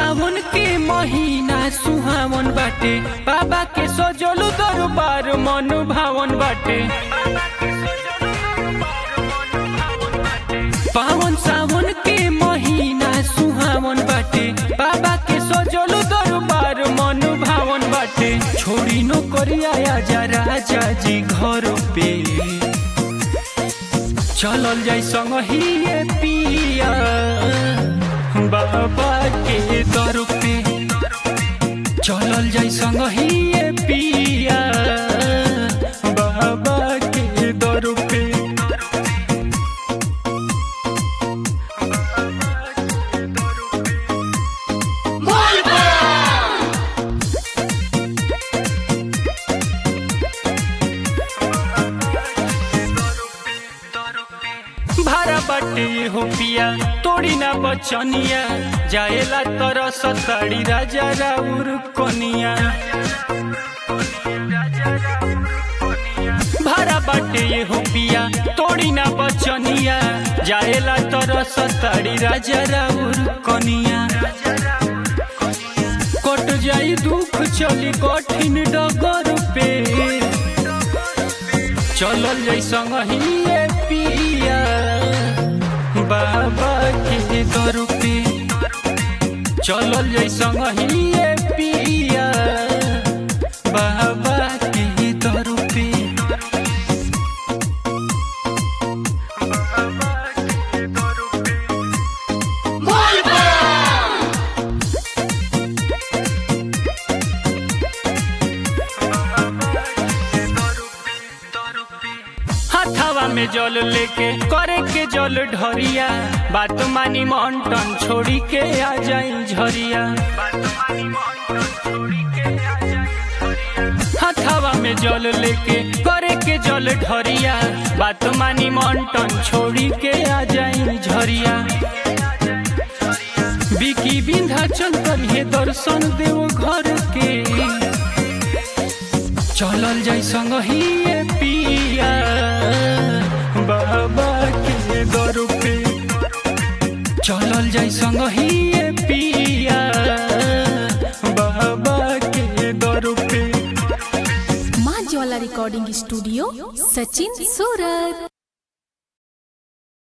सावन के महीना सुहावन बाटे बाबा के सजलू दरबार मन भावन बाटे पावन सावन के महीना सुहावन बाटे बाबा के सजलू दरबार मन भावन बाटे छोड़ी नो करिया आजा राजा जी घर पे चलल जाई संग ही ये पिया बाबा के दर पे चलल जाई संग ही ये पिया बाबा के दर पे भारा बाटे हो पिया तोड़ी ना बचनिया जाएला तर सताड़ी राजा राउर कनिया भारा बाटे ये हो पिया तोड़ी ना बचनिया जाएला तर सताड़ी राजा राउर कनिया कट जाई दुख चली कठिन डगर पे चलल जाई संग ही ये पिया बाबा के दर पे चलल जाई संग ही ये पिया बाबा के दर पे हाथावा में जल लेके करे के जल ढरिया बात मानी मंटन छोड़ी के आ जाई झरिया हाथावा में जल लेके करे के जल ढरिया बात मानी मंटन छोड़ी के आ जाई झरिया बिकी विंध्याचल करिए दर्शन देव घर के चलल जाई संग ही ये पिया बाबा के दर पे चलल जाई संग ही ये पिया बाबा के दर पे माँ ज्वाला रिकॉर्डिंग स्टूडियो सचिन सूरत